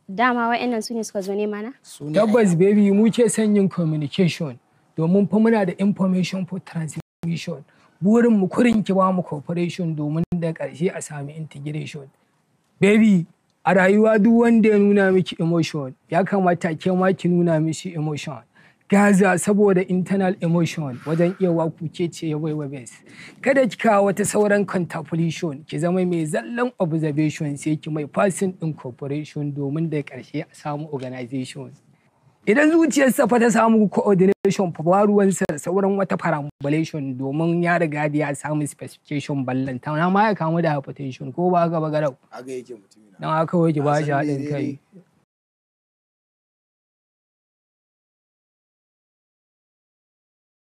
Dama wa'annan su ne suka zo nema na? Tabbas baby mu ke son yin communication domin fa muna da information for transmission. Burin mu kurin ki ba mu cooperation domin da ƙarshe a sami integration. Baby a rayuwa duk wanda ya nuna miki emotion ya kamata ke ma ki nuna mishi emotion. Gaza saboda internal emotion wajen iya waku ke ce ya waiwa best. Kada ki kawo wata sauran contemplation ki zama mai zallan observation sai ki mai passing din cooperation domin da ƙarshe a samu organization. Idan zuciyarsa fa ta samu coordination fa ba ruwansa da sauran wata perambulation domin ya riga da ya samu specification ballanta na ma ya kamu da hypertension ko ba haka ba garau. Haka yake mutumina. Don haka kawai ki ba shi Na san haɗin daidai kai.